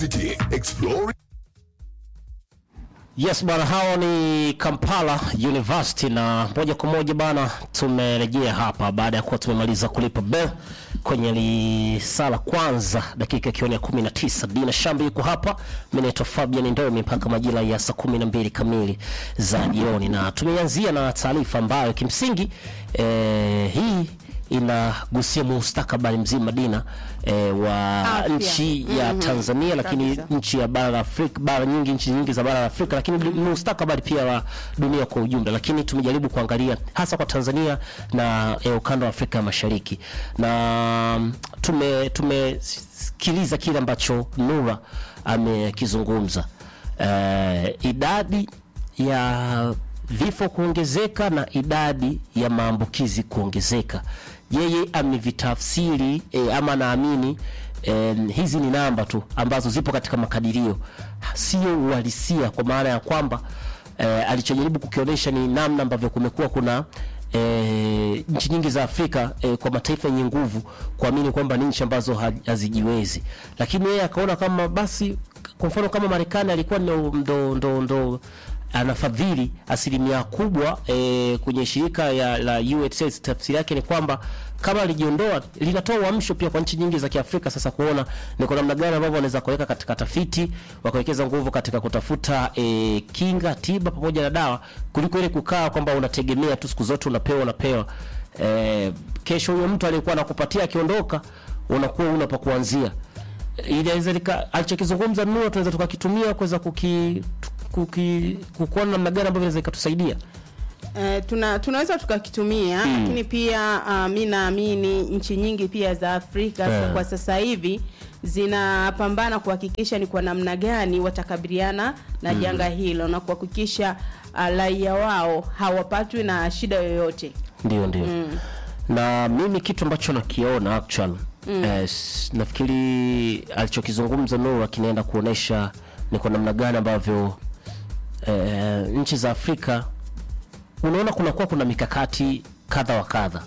City Explore Yes bana, hao ni Kampala University na moja kwa moja bana, tumerejea hapa baada ya kuwa tumemaliza kulipa bell kwenye lisala kwanza, dakika ikiwa ni ya 19. Dina Shambi yuko hapa, mimi naitwa Fabian Ndomi mpaka majira ya saa 12 kamili za jioni, na tumeanzia na taarifa ambayo kimsingi eh, hii inagusia mustakabali mzima Dina eh, wa Afya. nchi ya Mhm. Tanzania lakini Kabisa. nchi ya bara la Afrika, bara nyingi, nchi nyingi za bara la Afrika, lakini du- mustakabali pia wa dunia kwa ujumla. Lakini tumejaribu kuangalia hasa kwa Tanzania na eh, ukanda wa Afrika ya Mashariki, na mm, tume tumesikiliza kile ambacho Nura amekizungumza, eh, idadi ya vifo kuongezeka na idadi ya maambukizi kuongezeka. Yeye amevitafsiri eh, ama naamini eh, hizi ni namba tu ambazo zipo katika makadirio, sio uhalisia, kwa maana ya kwamba eh, alichojaribu kukionyesha ni namna ambavyo kumekuwa kuna E, nchi nyingi za Afrika e, kwa mataifa yenye nguvu kuamini kwamba ni nchi ambazo ha- hazijiwezi, lakini yeye akaona kama basi, kwa mfano kama Marekani alikuwa ndo, ndo, ndo, ndo anafadhili asilimia kubwa e, kwenye shirika ya, la USAID. Tafsiri yake ni kwamba kama alijiondoa, linatoa uamsho pia kwa nchi nyingi za Kiafrika sasa kuona ni kwa namna gani ambavyo wanaweza kuweka katika tafiti, wakawekeza nguvu katika kutafuta e, kinga, tiba pamoja na dawa, kuliko ile kukaa kwamba unategemea tu siku zote unapewa unapewa. E, kesho huyo mtu aliyekuwa anakupatia akiondoka, unakuwa una pa kuanzia inaweza lika alichokizungumza Nura tunaweza tukakitumia kuweza kuki kuki kukuona namna gani ambavyo inaweza ikatusaidia. Eh, tuna, tunaweza tukakitumia lakini pia uh, mi naamini nchi nyingi pia za Afrika Eh. kwa sasa hivi zinapambana kuhakikisha ni kwa namna gani watakabiliana na janga hilo na kuhakikisha uh, raia wao hawapatwi na shida yoyote. Ndio, ndio. Na mimi kitu ambacho nakiona actual eh, s- nafikiri alichokizungumza Nura kinaenda kuonesha ni kwa namna gani ambavyo eh, nchi za Afrika unaona kunakuwa kuna mikakati kadha wa kadha.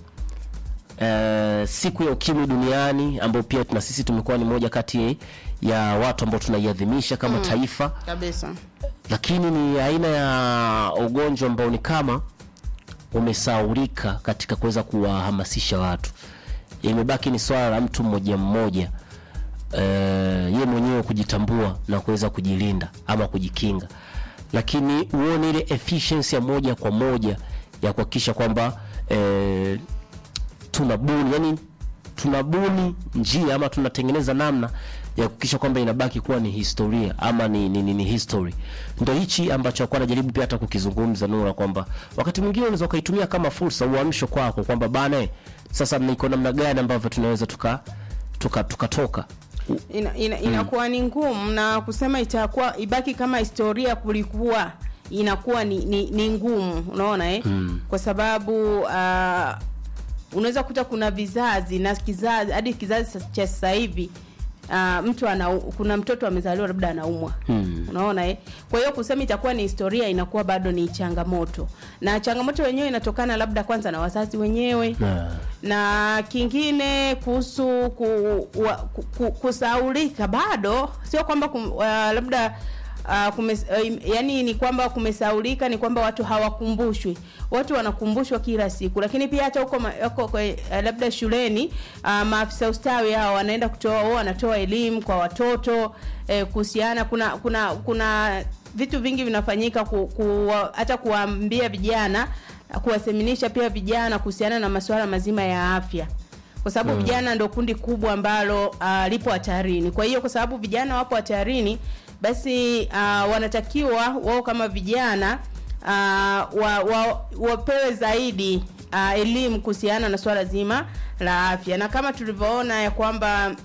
Eh, siku ya ukimwi duniani ambayo pia na sisi tumekuwa ni moja kati ya watu ambao tunaiadhimisha kama taifa Kabisa. lakini ni aina ya ugonjwa ambao ni kama umesaurika katika kuweza kuwahamasisha watu. Imebaki ni swala la mtu mmoja mmoja eh, ye mwenyewe kujitambua na kuweza kujilinda ama kujikinga, lakini uone ile efficiency ya moja kwa moja ya kuhakikisha kwamba eh, tunabuni yani tunabuni njia ama tunatengeneza namna ya kuhakikisha kwamba inabaki kuwa ni historia ama ni, ni, ni, ni history. Ndio hichi ambacho alikuwa anajaribu pia hata kukizungumza Nura kwamba wakati mwingine unaweza ukaitumia kama fursa, uamsho kwako kwamba bana, eh, sasa niko namna gani ambavyo tunaweza tuka tuka tukatoka ina, ina, inakuwa ni ngumu na kusema itakuwa ibaki kama historia kulikuwa inakuwa ni, ni, ni ngumu unaona eh? kwa sababu uh, unaweza kuta kuna vizazi na kizazi hadi kizazi sa- cha sasa hivi uh, mtu ana kuna mtoto amezaliwa labda anaumwa Hmm. unaona eh? kwa hiyo kusema itakuwa ni historia inakuwa bado ni changamoto na changamoto wenyewe inatokana labda kwanza na wazazi wenyewe na na kingine kuhusu ku, wa, ku, ku, kusaulika bado sio kwamba kum, uh, labda uh, kumes, uh, yani ni kwamba kumesaulika ni kwamba watu hawakumbushwi watu wanakumbushwa kila siku lakini pia hata huko ma- huko kwe- uh, labda shuleni uh, maafisa ustawi hao wanaenda kutoa wao wanatoa elimu kwa watoto eh, kuhusiana kuna kuna kuna vitu vingi vinafanyika ku, ku, hata kuwaambia vijana kuwaseminisha pia vijana kuhusiana na masuala mazima ya afya kwa sababu vijana ndo kundi kubwa ambalo uh, lipo hatarini kwa hiyo kwa sababu vijana wapo hatarini basi uh, wanatakiwa wao kama vijana uh, wa, wa, wapewe zaidi uh, elimu kuhusiana na swala zima la afya na kama tulivyoona ya kwamba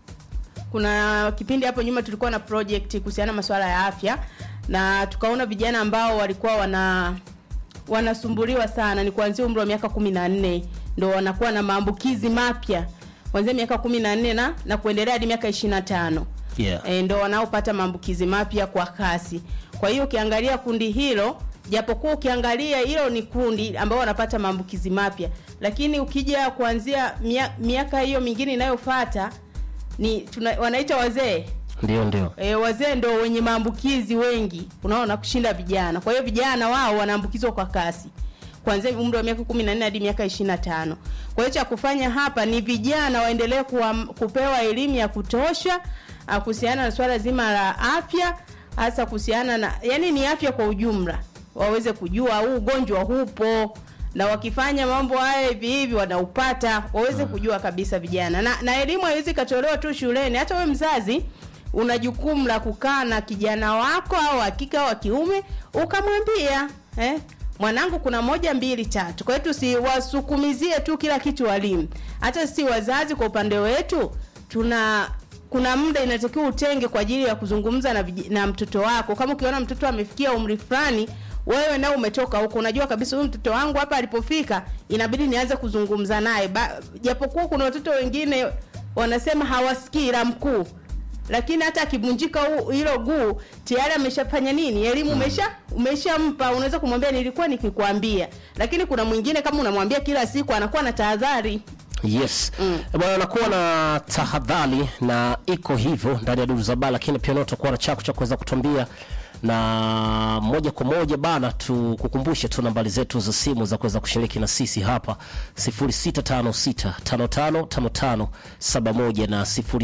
kuna kipindi hapo nyuma tulikuwa na project kuhusiana na masuala ya afya na tukaona vijana ambao walikuwa wana wanasumbuliwa sana ni kuanzia umri wa miaka kumi na nne ndo wanakuwa na maambukizi mapya kuanzia miaka kumi na nne na na kuendelea hadi miaka ishirini na tano yeah. e, ndo wanaopata maambukizi mapya kwa kasi kwa hiyo ukiangalia kundi hilo japokuwa ukiangalia hilo ni kundi ambao wanapata maambukizi mapya lakini ukija kuanzia mia- miaka hiyo mingine inayofuata ni tuna, wanaita wazee ndio ndio E, wazee ndio wenye maambukizi wengi, unaona, kushinda vijana. Kwa hiyo vijana wao wanaambukizwa kwa kasi kuanzia umri wa miaka 14 hadi miaka 25. Kwa hiyo cha kufanya hapa ni vijana waendelee kuwa, kupewa elimu ya kutosha ah, kuhusiana na swala zima la afya, hasa kuhusiana na yani ni afya kwa ujumla, waweze kujua huu ugonjwa hupo na wakifanya mambo haya hivi hivi wanaupata, waweze kujua kabisa vijana. Na, na elimu haiwezi ikatolewa tu shuleni, hata wewe mzazi una jukumu la kukaa na kijana wako au wa kike au wa kiume ukamwambia eh, mwanangu kuna moja mbili tatu. Kwa hiyo tusiwasukumizie tu kila kitu walimu. Hata sisi wazazi kwa upande wetu tuna kuna muda inatakiwa utenge kwa ajili ya kuzungumza na, vij- na mtoto wako. Kama ukiona mtoto amefikia umri fulani, wewe nao umetoka huko, unajua kabisa huyu mtoto wangu hapa alipofika, inabidi nianze kuzungumza naye. Ba- Japokuwa kuna watoto wengine wanasema hawasikii la mkuu lakini hata akivunjika hu- hilo guu tayari ameshafanya nini elimu umesha umeshampa unaweza kumwambia nilikuwa nikikwambia lakini kuna mwingine kama unamwambia kila siku anakuwa na tahadhari yes bwana anakuwa na tahadhari na iko hivyo ndani ya duru za baa lakini pia nao tutakuwa na chako cha kuweza kutuambia na moja kwa moja bana tukukumbushe tu nambari zetu za simu za kuweza kushiriki na sisi hapa 0656555571 na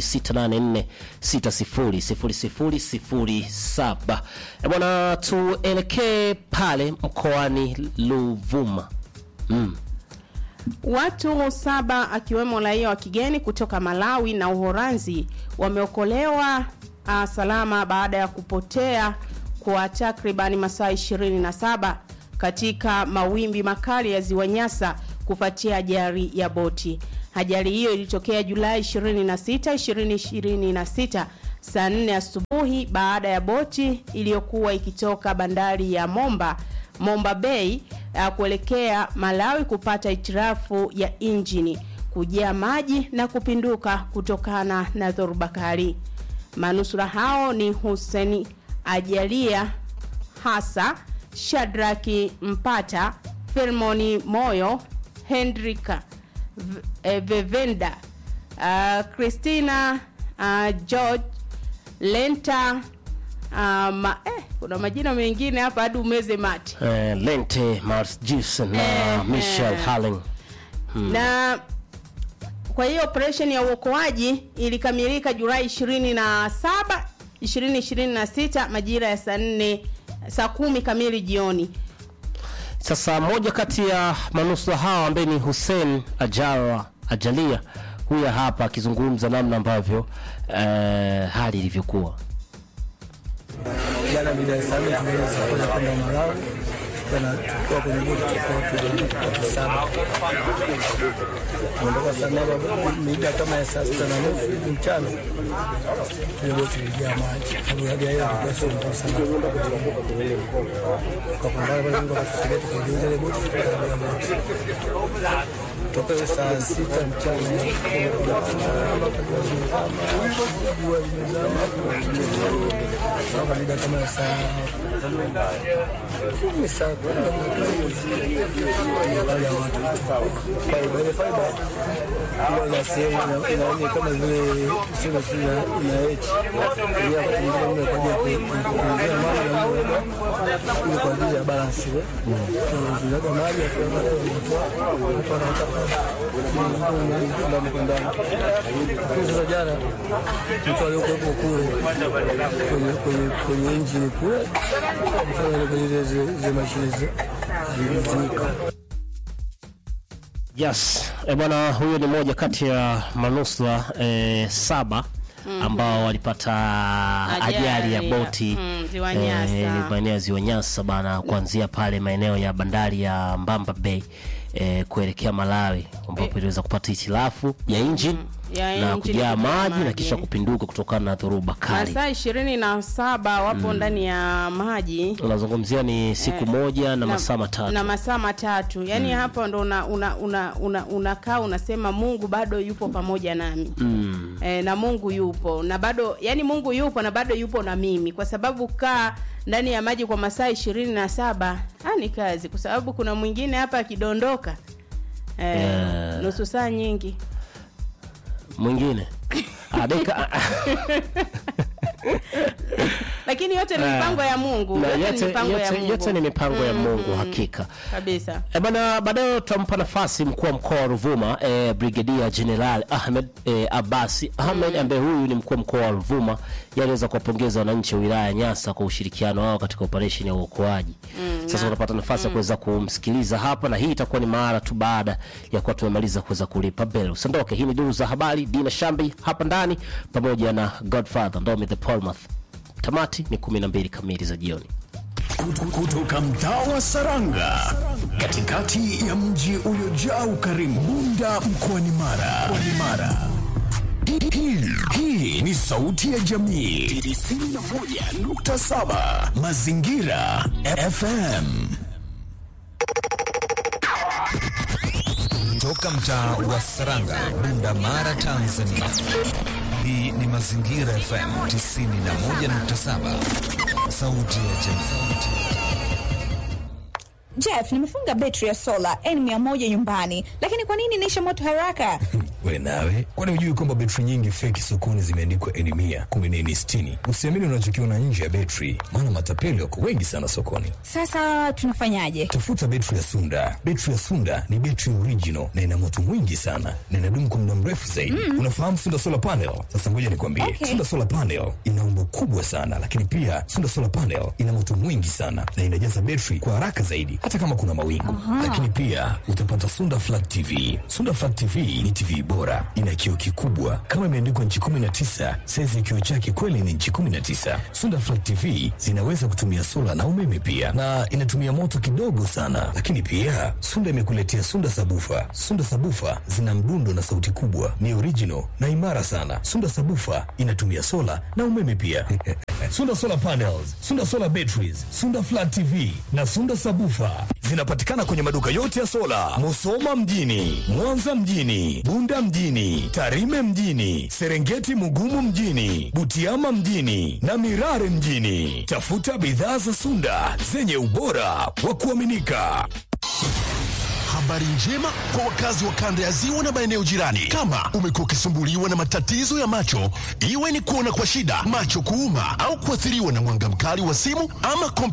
0684600007 Eh, bwana tuelekee pale mkoani Ruvuma mm. Watu saba akiwemo raia wa kigeni kutoka Malawi na Uholanzi wameokolewa uh, salama baada ya kupotea kwa takribani masaa 27 katika mawimbi makali ya ziwa Nyasa kufuatia ajali ya boti. Ajali hiyo ilitokea Julai 26, 2026 saa 4 asubuhi baada ya boti iliyokuwa ikitoka bandari ya Momba Momba Bay uh, kuelekea Malawi kupata itirafu ya injini kujaa maji na kupinduka kutokana na dhoruba kali. Manusura hao ni Hussein Ajalia Hasa, Shadraki Mpata, Filmoni Moyo, Hendrika V- eh, Vevenda, uh, Christina uh, George Lenta uh, ma, eh, kuna majina mengine hapa hadi umeze mate eh, Lente Mars Gibson na Eh, Michelle eh. Halling na kwa hiyo operation ya uokoaji ilikamilika Julai 27 2026 majira ya saa 4 saa kumi kamili jioni. Sasa moja kati ya manusura hao ambaye ni Hussein Ajara Ajalia, huyu hapa akizungumza namna ambavyo eh, hali ilivyokuwa. jana mida ya saa nne tumeweza kwenda kwenda Malawi tena tukiwa kwenye boti tulikuwa watu saba kuondoka saa nane mida kama ya saa sita na nusu hivi mchana ile boti ilijaa maji sababu hali ya hewa ilikuwa sio nzuri sana tukapambana pale Mungu akatusaidia tukaijuza ile boti tukaingia boti toka ile saa sita mchana jua limezama mpaka mida kama ya saa kumi saa kumi hali ya watu faiba ile faiba huwa ina sehemu ina- inaonye kama vile sema si ina ina echi ili wakati mwingine mle kwa ajili ya ku- ku- kuongea maji na mle ile kwa ajili ya balance ile tunaga maji afu baadaye wanatoa watu wanaweka ndani kwa ndani lakini sasa jana mtu aliyokuwepo kule kwenye kwenye kwenye injini kule alifanya ile kwenye zile zile zile mashine zi- zilizimika Yes, e bwana, huyo ni moja kati ya manusura eh, saba ambao walipata ajali ya Ajali, boti mm, Ziwa Nyasa. eh, maeneo ya Ziwa Nyasa bana, kuanzia pale maeneo ya bandari ya Mbamba Bay eh, kuelekea Malawi ambapo iliweza kupata hitilafu ya engine ya na engine kujaa kujaa maji na maji. kisha kupinduka kutokana na dhoruba kali. Masaa ishirini na saba wapo ndani ya maji Unazungumzia ni siku moja na masaa matatu. na masaa matatu yaani hapo ndo una una una una unakaa unasema Mungu bado yupo pamoja nami Mm. e, na Mungu yupo na bado yani Mungu yupo na bado yupo na mimi kwa sababu kaa ndani ya maji kwa masaa ishirini na saba ah, ni kazi kwa sababu kuna mwingine hapa akidondoka e, Yeah. nusu saa nyingi Mwingine Ah, dakika lakini yote ni mipango ya Mungu Na yote, ni yote, mipango ya yote, Mungu yote ni mipango ya Mungu hakika. kabisa E bana, baadaye tutampa nafasi mkuu wa mkoa wa Ruvuma e, Brigedia General Ahmed e, Abasi Ahmed ambaye huyu ni mkuu wa mkoa wa Ruvuma, yeye aliweza kuwapongeza wananchi wa wilaya ya Nyasa kwa ushirikiano wao katika operesheni ya uokoaji. Sasa unapata nafasi ya kuweza kumsikiliza hapa, na hii itakuwa ni mara tu baada ya kuwa tumemaliza kuweza kulipa bell. Usiondoke, hii ni duru za habari, Dina Shambi hapa ndani pamoja na Godfather Ndomi the Polmath. Tamati ni 12 kamili za jioni. kutoka mtaa wa Saranga katikati ya mji uliojaa ukarimu Bunda mkoani Mara. Mkoani Mara. Hii- hii- Hii ni sauti ya jamii 91.7 Mazingira FM. Toka mtaa wa Saranga, Bunda, Mara, Tanzania. Hii ni Mazingira FM 91.7, sauti ya jamii. Jeff, nimefunga betri ya sola N100 nyumbani, lakini kwa nini inaisha moto haraka? We nawe, kwani hujui kwamba betri nyingi feki sokoni zimeandikwa N mia kumi na nne sitini? Usiamini unachokiona nje ya betri, maana matapeli wako wengi sana sokoni. Sasa tunafanyaje? Tafuta betri ya Sunda. Betri ya Sunda ni betri original na ina moto mwingi sana na inadumu kwa muda mrefu zaidi. Unafahamu Sunda solar panel? Sasa ngoja nikwambie, Okay. Sunda solar panel ina umbo kubwa sana, lakini pia Sunda solar panel ina moto mwingi sana na inajaza betri kwa haraka zaidi, hata kama kuna mawingu. Lakini pia utapata Sunda flat TV. Sunda flat TV ni TV bora, ina kioo kikubwa kama imeandikwa nchi 19. Saizi ya kioo chake kweli ni nchi 19. Sunda flat TV zinaweza kutumia sola na umeme pia, na inatumia moto kidogo sana. Lakini pia Sunda imekuletea Sunda sabufa. Sunda sabufa zina mdundo na sauti kubwa, ni original na imara sana. Sunda sabufa inatumia sola na umeme pia. Sunda solar panels, Sunda solar batteries, Sunda flat TV na Sunda sabufa zinapatikana kwenye maduka yote ya sola, Musoma mjini, Mwanza mjini, Bunda mjini, Tarime mjini, Serengeti Mugumu mjini, Butiama mjini na Mirare mjini. Tafuta bidhaa za Sunda zenye ubora wa kuaminika. Habari njema kwa wakazi wa kanda ya ziwa na maeneo jirani. Kama umekuwa ukisumbuliwa na matatizo ya macho, iwe ni kuona kwa shida, macho kuuma, au kuathiriwa na mwanga mkali wa simu ama kompyuta